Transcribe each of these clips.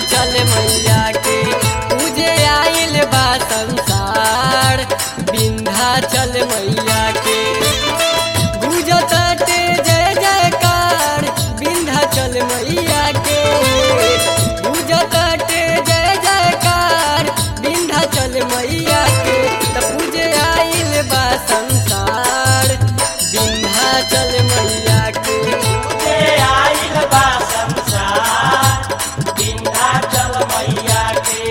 विंध्याचल मैया के पूजे आइल बा संसार विंध्याचल मैया के गुजताटे जय जयकार विंध्याचल मैया के गुजताटे जय जयकार विंध्याचल मैया के त पूजे आइल बा संसार विंध्याचल मैया के पूजे आइल बा संसार विंध्याचल मैया के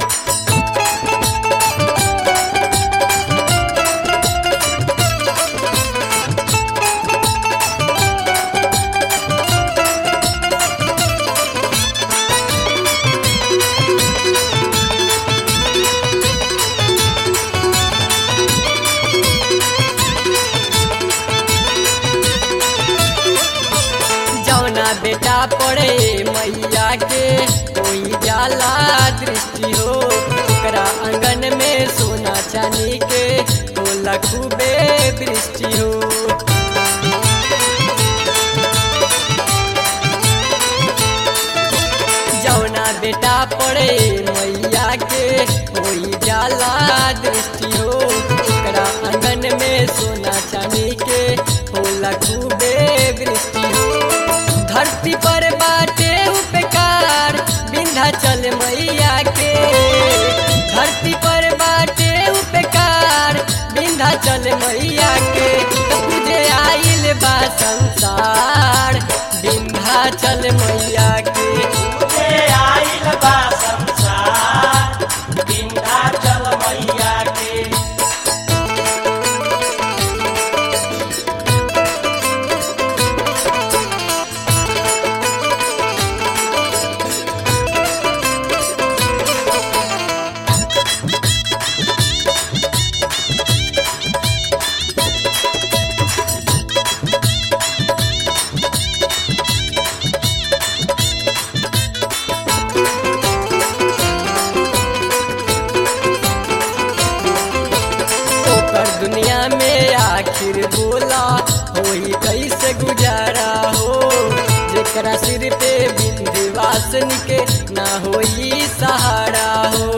जौना बेटा पड़े मैया के कोई जाला दृष्टि हो ओकरा आंगन में सोना चांदी के होला खूबे दृष्टि हो जौना बेटा पड़े मैया के कोई जाला दृष्टि हो ओकरा आंगन में सोना चांदी के होला खूबे दृष्टि हो धरती पर बाटे उपकार विंध्याचल मैया के धरती पर बाटे उपकार विंध्याचल मैया के त पूजे आइल बा संसार विंध्याचल मैया के पूजे आइल बा संसार विंध्याचल मैया के ओकर दुनिया में आखिर बोला होई कैसे गुजारा हो जेकरा सिर पे विंध्यवासन के ना होई सहारा हो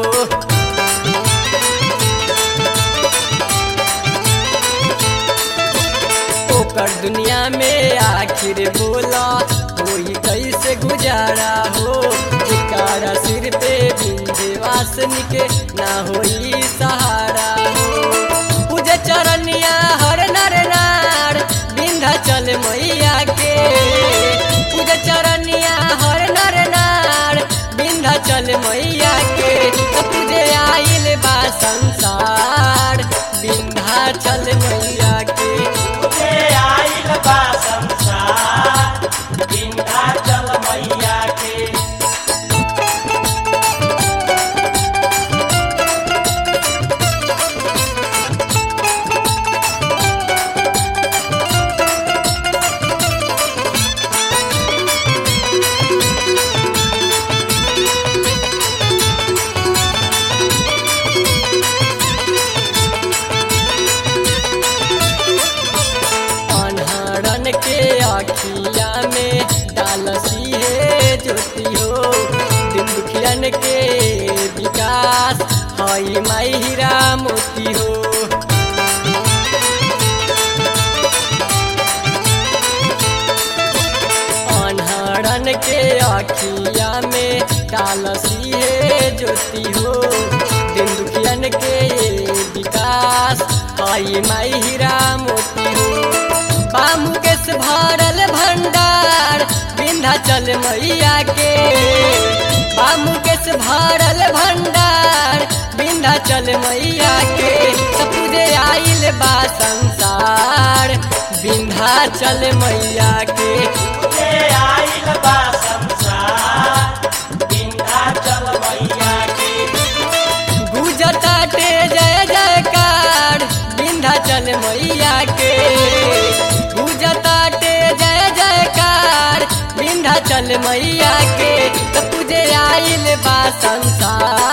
ओकर दुनिया में आखिर बोला होई कैसे गुजारा हो जेकरा सिर पे विंध्यवासन के ना होई सहारा हो पूजे चरनिया हर नर नार विंध्याचल मैया के पूजे चरनिया हर नर नार विंध्याचल मैया के त पूजे आइल बा संसार विंध्याचल मैया के पूजे आइल बा संसार विंध्याचल मैया के अनहरन के अखिया में डालसी है ज्योति हो दिन दुखियन के विकास हई माई हीरा मोती हो अनहरन के अखिया में डालसी है ज्योति हो दिन दुखियन के विकास हई माई हीरा मोती हो बामुकेश भरल भंडार विंध्याचल मैया के बामुकेश भरल भंडार विंध्याचल मैया के त पूजे आइल बा संसार विंध्याचल मैया के पूजे आइल बा संसार विंध्याचल मैया के गुजताटे जय जयकार विंध्याचल मैया के गुजताटे जय जयकार विंध्याचल मैया के त पूजे आइल बा संसार